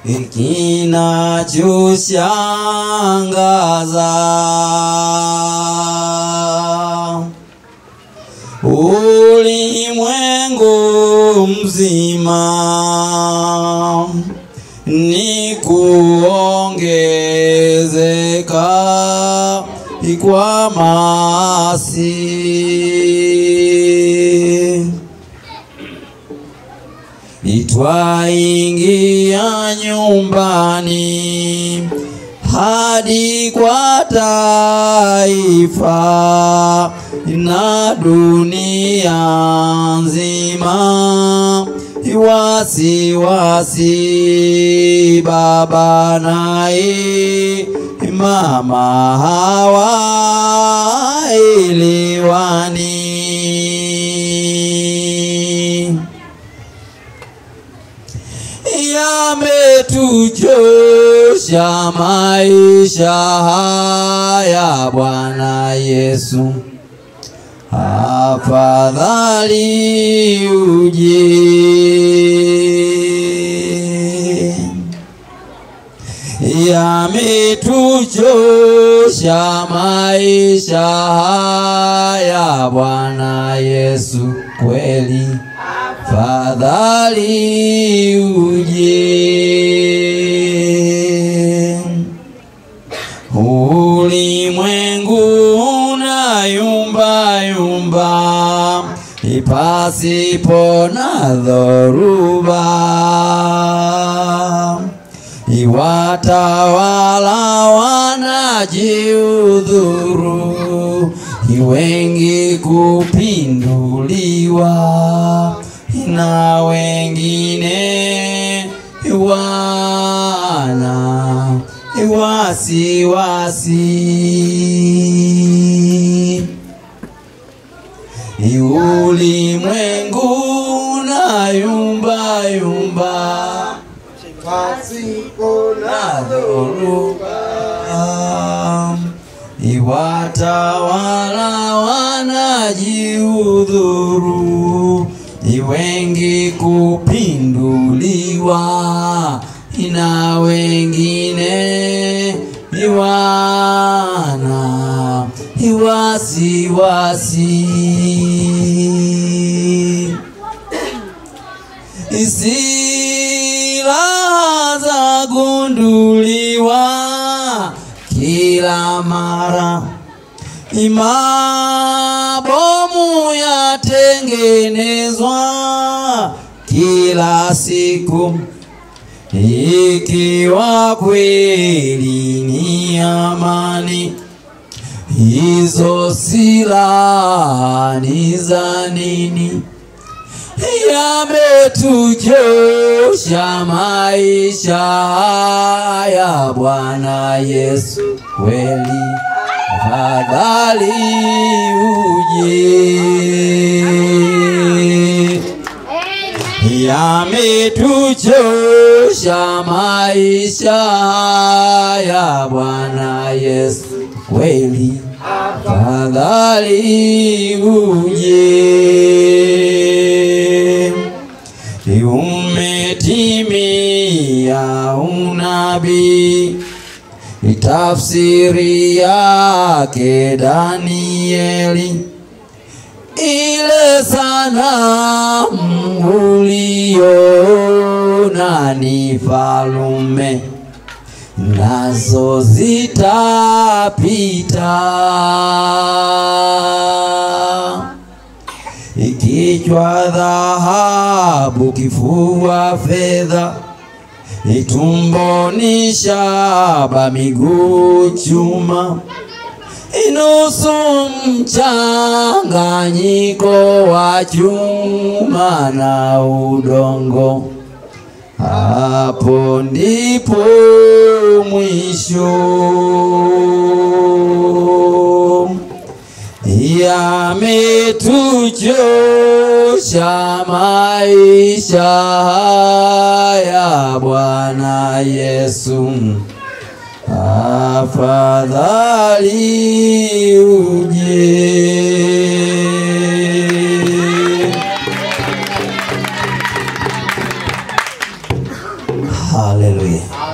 kinachoshangaza ulimwengu mzima ni kuongezeka kwa maasi itwaingia nyumbani hadi kwa taifa na dunia nzima wasi wasi baba naye mama hawaelewani yametujosha maisha haya Bwana Yesu, afadhali uje. Yametujosha maisha haya Bwana Yesu, kweli fadhali uje. Ulimwengu una yumba yumba, ipasipo na dhoruba, iwatawala wanajiudhuru, wengi kupinduliwa na wengine wana wasi wasi. Ulimwengu na yumba yumba pasipo na dhoruba, iwatawala wanajiudhuru, wengi kupinduliwa na wengine wana wasi wasi silaha za gunduliwa kila mara, mabomu yatengenezwa kila siku, ikiwa kweli ni amani hizo silaha ni za nini? Yametujosha maisha haya Bwana Yesu, kweli afadhali uje. Yametujosha maisha haya Bwana Yesu, kweli afadhali uje. Umetimia unabii, tafsiri yake Danieli ile sanamu uliona ni falume nazo zitapita, ikichwa dhahabu, kifua fedha, itumboni shaba, miguu chuma inusu mchanganyiko wa chuma na udongo. Hapo ndipo mwisho. Yametujosha maisha haya Bwana Yesu afadhali uje. Haleluya.